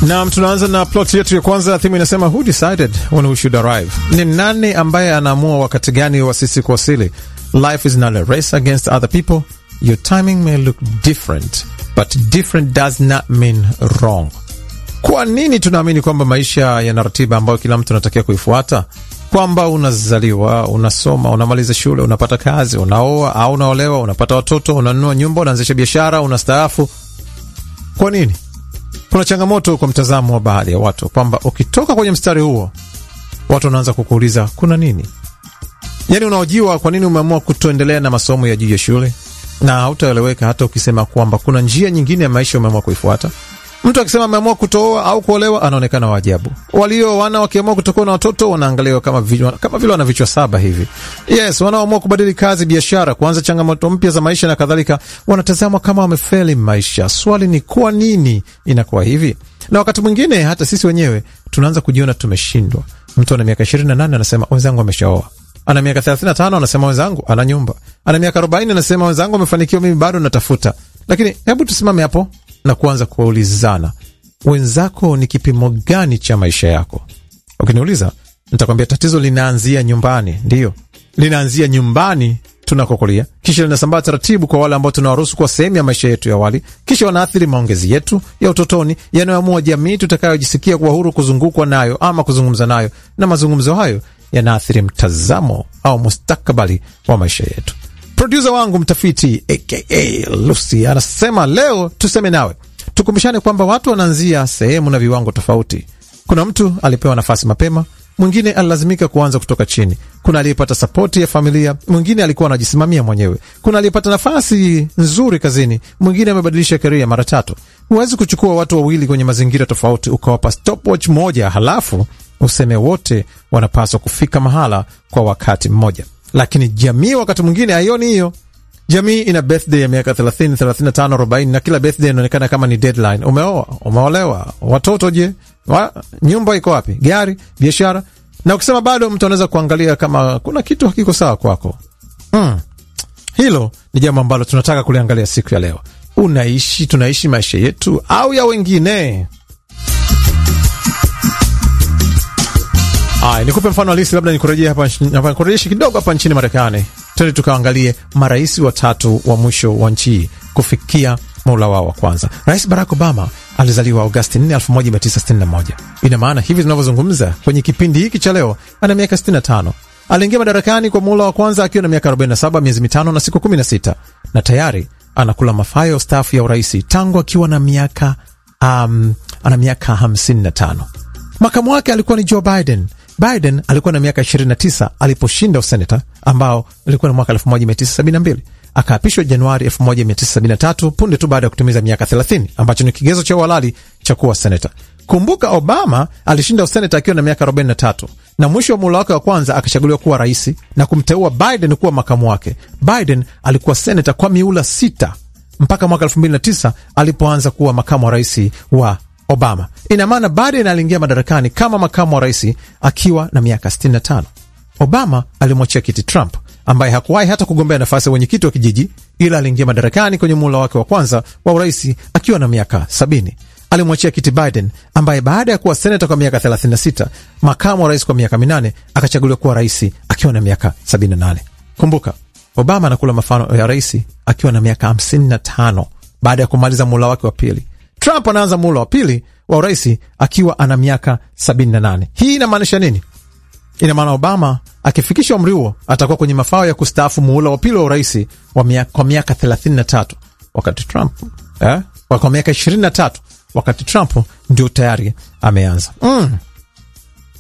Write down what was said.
Nam, tunaanza na plot yetu ya kwanza. Thimu inasema who decided when we should arrive? Ni nani ambaye anaamua wakati gani wa sisi kuwasili? Life is not a race against other people. Your timing may look different, but different does not mean wrong. Kwa nini tunaamini kwamba maisha yana ratiba ambayo kila mtu anatakiwa kuifuata? Kwamba unazaliwa, unasoma, unamaliza shule, unapata kazi, unaoa au unaolewa, unapata watoto, unanunua nyumba, unaanzisha biashara, unastaafu. Kwa nini? Kuna changamoto kwa mtazamo wa baadhi ya watu kwamba ukitoka kwenye mstari huo, watu wanaanza kukuuliza kuna nini? Yaani unaojiwa, kwa nini umeamua kutoendelea na masomo ya juu ya shule, na hautaeleweka hata ukisema kwamba kuna njia nyingine ya maisha umeamua kuifuata. Mtu akisema ameamua kutooa au kuolewa, anaonekana waajabu. Walio wana wakiamua kutokuwa na watoto wanaangaliwa kama vile kama vile wana vichwa saba hivi. Yes, wanaoamua kubadili kazi, biashara, kuanza changamoto mpya za maisha na kadhalika, wanatazamwa kama wamefeli maisha. Swali ni kwa nini inakuwa hivi? Na wakati mwingine hata sisi wenyewe tunaanza kujiona tumeshindwa. Mtu ana miaka 28 anasema wenzangu ameshaoa ana miaka 35 anasema wenzangu ana nyumba, ana miaka 40 anasema wenzangu amefanikiwa, mimi bado natafuta. Lakini hebu tusimame hapo na kuanza kuwaulizana, wenzako ni kipimo gani cha maisha yako? Ukiniuliza nitakwambia tatizo linaanzia nyumbani. Ndiyo, linaanzia nyumbani tunakokulia, kisha linasambaa taratibu kwa wale ambao tunawaruhusu kuwa sehemu ya maisha yetu ya awali, kisha wanaathiri maongezi yetu ya utotoni yanayoamua jamii tutakayojisikia kuwa huru kuzungukwa nayo ama kuzungumza nayo, na mazungumzo hayo yanaathiri mtazamo au mustakabali wa maisha yetu. Produsa wangu mtafiti aka Lucy anasema leo tuseme nawe, tukumbushane kwamba watu wanaanzia sehemu na viwango tofauti. Kuna mtu alipewa nafasi mapema, mwingine alilazimika kuanza kutoka chini. Kuna aliyepata sapoti ya familia, mwingine alikuwa anajisimamia mwenyewe. Kuna aliyepata nafasi nzuri kazini, mwingine amebadilisha keria mara tatu. Huwezi kuchukua watu wawili kwenye mazingira tofauti ukawapa stopwatch moja halafu useme wote wanapaswa kufika mahala kwa wakati mmoja. Lakini jamii wakati mwingine haioni hiyo. Jamii ina birthday ya miaka 30, 35, 40 na kila birthday inaonekana kama ni deadline. Umeoa, umeolewa, watoto je? Wa, nyumba iko wapi? Gari, biashara. Na ukisema bado, mtu anaweza kuangalia kama kuna kitu hakiko sawa kwako. Hmm. Hilo ni jambo ambalo tunataka kuliangalia siku ya leo. Unaishi, tunaishi maisha yetu au ya wengine? Aya, nikupe mfano halisi, labda nikurejee hapa, nikurejeshe kidogo hapa nchini Marekani. Twende tukaangalie marais watatu wa mwisho wa nchi hii kufikia muhula wao wa kwanza. Rais Barack Obama alizaliwa Agosti 4, 1961. Ina maana hivi tunavyozungumza kwenye kipindi hiki cha leo ana miaka 65. Aliingia madarakani kwa muhula wa kwanza akiwa na miaka 47, miezi mitano na siku 16, na tayari anakula mafayo staafu ya uraisi tangu akiwa na miaka um, ana miaka 55. Makamu wake alikuwa ni Joe Biden. Biden alikuwa na miaka 29 aliposhinda useneta ambao ulikuwa na mwaka 1972. Akaapishwa Januari 1973 punde tu baada ya kutimiza miaka 30 ambacho ni kigezo cha uhalali cha kuwa seneta. Kumbuka, Obama alishinda useneta akiwa na miaka 43 na mwisho wa muhula wake wa kwanza akachaguliwa kuwa rais na kumteua Biden kuwa makamu wake. Biden alikuwa seneta kwa miula sita mpaka mwaka 2009 alipoanza kuwa makamu wa rais wa Obama. Ina maana Biden aliingia madarakani kama makamu wa rais akiwa na miaka 65. Obama alimwachia kiti Trump ambaye hakuwahi hata kugombea nafasi ya wenyekiti wa kijiji, ila aliingia madarakani kwenye muhula wake wa kwanza wa urais akiwa na miaka 70. Alimwachia kiti Biden ambaye baada ya kuwa senata kwa miaka 36, makamu wa rais kwa miaka minane, akachaguliwa kuwa rais akiwa na miaka 78. Kumbuka, Obama anakula mafano ya rais akiwa na miaka 55 baada ya kumaliza muhula wake wa pili. Trump anaanza muhula wa pili wa urais akiwa ana miaka 78. Hii inamaanisha nini? Ina maana Obama akifikisha umri huo atakuwa kwenye mafao ya kustaafu muhula wa pili wa urais kwa miaka 33, wakati Trump eh, kwa miaka 23, wakati Trump ndio tayari ameanza mm.